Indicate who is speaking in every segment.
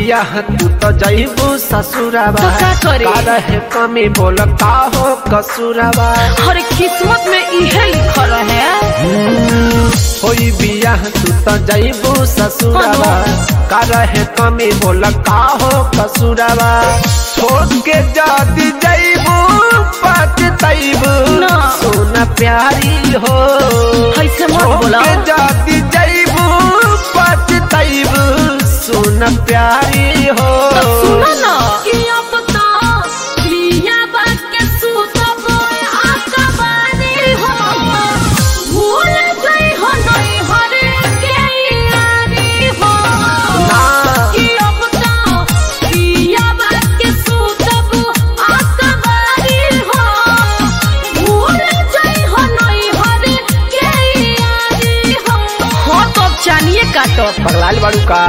Speaker 1: बियाह तू तो जइबू ससुराबा
Speaker 2: तो का करी?
Speaker 1: का रहे कमी बोल का हो कसूराबा
Speaker 2: हर किस्मत में इहे लिखल है
Speaker 1: होई बियाह तू तो जइबू ससुराबा का रहे कमी बोल का हो कसूराबा छोड़ के जाती जइबू पछतइबू
Speaker 2: ना।
Speaker 1: सोना प्यारी हो
Speaker 2: ऐसे मत
Speaker 1: छोड़
Speaker 2: बोला
Speaker 1: के जाती जइबू पछतइबू सोना प्यारी हो
Speaker 2: सुनो ना कि अब तो लिया बात के सूतब आकबानी हो भूल गई हो नहीं हरे के यारी हो
Speaker 1: ना।
Speaker 2: कि अब तो लिया बात के सूतब आकबानी हो भूल गई हो नहीं हरे के यारी हो हो तो अब जानिए काटो
Speaker 1: पगलाल बाड़ू का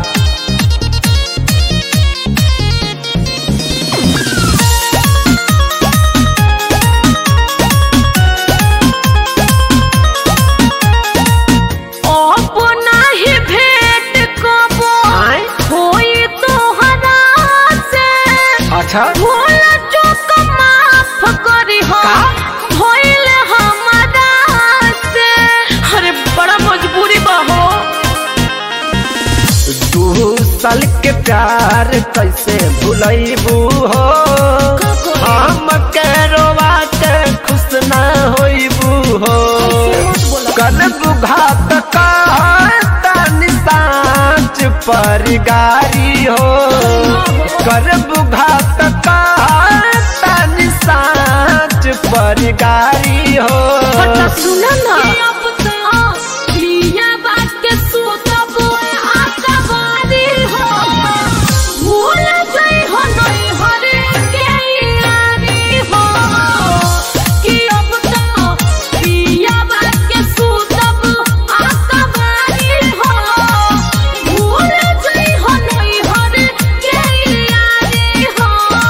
Speaker 2: अब नाही भेट कबो
Speaker 1: आय?
Speaker 2: होई तोहरा से
Speaker 1: अच्छा
Speaker 2: भूल चूक माफ करी हो
Speaker 1: का?
Speaker 2: होइल हमारा से अरे बड़ा मजबूरी बा हो
Speaker 1: दू साल के प्यार कैसे भूलैबू हो
Speaker 2: का करी?
Speaker 1: हम के रोवा के खुश ना होइबू हो कल बुघात का तन सांच पर गारी हो कर बुघात का तन सांच पर गारी हो
Speaker 2: बता सुना ना अब तो लिया बात के सूतब आकबारी हो भूल गई हो नहीं हरे के यारी हो कि अब तो लिया बात के सूतब आकबारी हो भूल गई हो नहीं हरे के यारी हो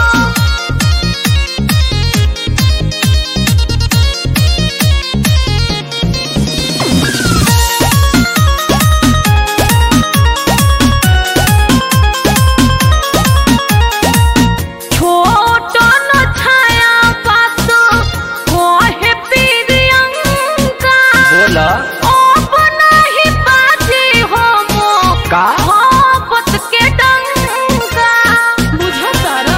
Speaker 2: छोट न छाया बात कोहे प्रियंका
Speaker 1: बोला
Speaker 2: अब नहीं बाजी हो मो
Speaker 1: का
Speaker 2: मोहब्बत के डंका बुझो तारा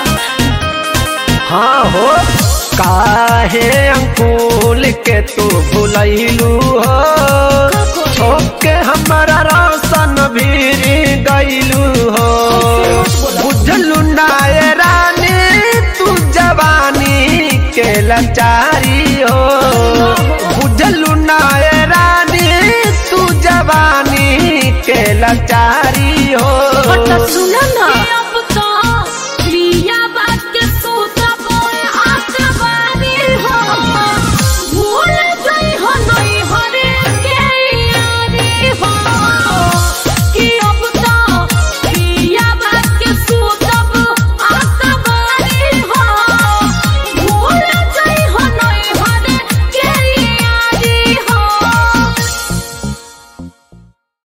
Speaker 1: हाँ हो काहे अंकुल के तू भुलैलू हो छोक के हमारा रोशन भीर गैलू हो बुझलू नाय रानी तू जवानी के लाचारी हो बुझलू नाय रानी तू जवानी के लाचारी हो
Speaker 2: बता सुना ना